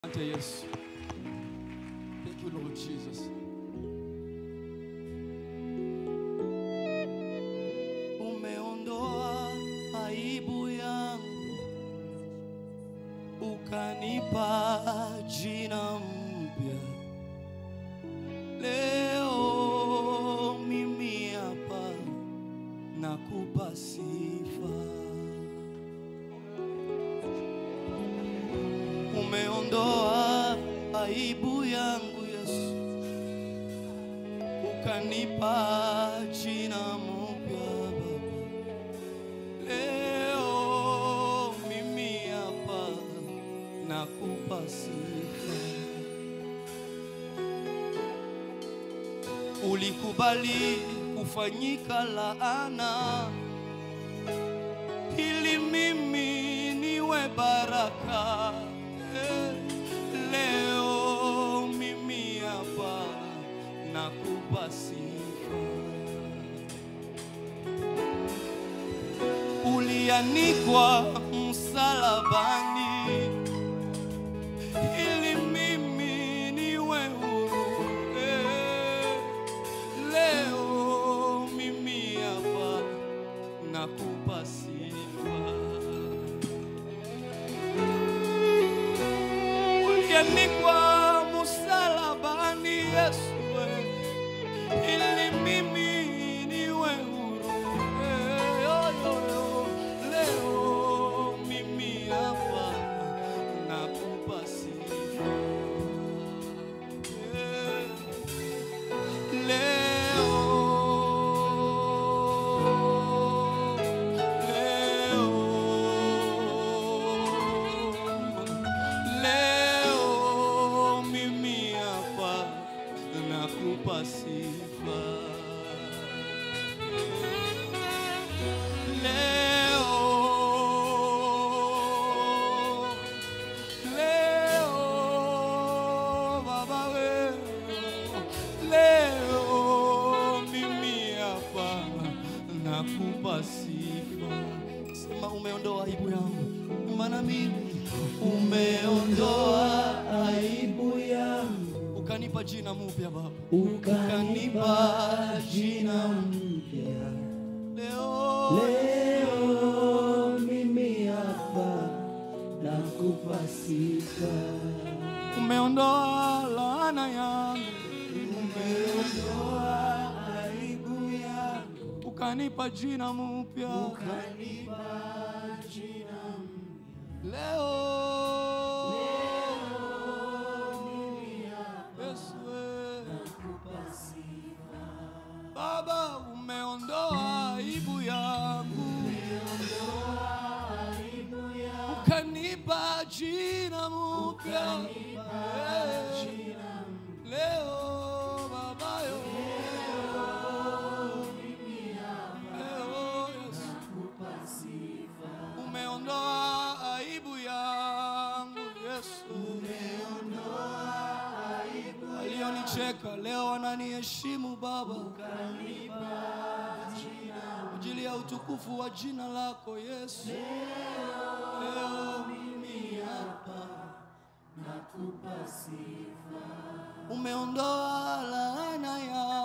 Asante Yesu. Thank you Lord Jesus. Umeondoa aibu yangu, ukanipa jina mpya. Leo mimi hapa nakupa sifa. Umeondoa aibu yangu Yesu, ukanipa jina mpya Baba. Leo mimi hapa nakupa sifa. Ulikubali kufanyika laana ili mimi niwe baraka. Eh, Leo mimi hapa nakupa sifa. Ulianikwa msalabani ili mimi niwe huru. Eh, Leo mimi hapa nakupa sifa. Ulianikwa msalabani Yesu, we, ili mimi niwe huru. Eh, yo, yo, yo. Leo mimi hapa nakupa sifa. Eh, Leo, leo, leo mimi hapa nakupa sifa. Leo, leo baba wewe, leo mimi hapa nakupa sifa. Sema umeondoa aibu yangu, maana mimi umeondoa aibu yangu ukanipa jina mpya Baba, ukanipa jina mpya. leo Leo mimi hapa nakupa sifa, umeondoa laana yangu, umeondoa aibu yangu, ukanipa jina mpya ukanipa jina mpya. leo. Yesu, we. Nakupa sifa, Baba, umeondoa aibu yangu, aibu yangu, ukanipa jina mpya Eh, jina mpya. leo Baba yo. Leo, Yesu. Nakupa sifa, Umeondoa aibu yangu Yesu, umeondoa aibu walionicheka leo wananiheshimu Baba, ukanipa jina kwa ajili ya utukufu wa jina lako Yesu. Leo mimi hapa nakupa sifa, umeondoa laana yangu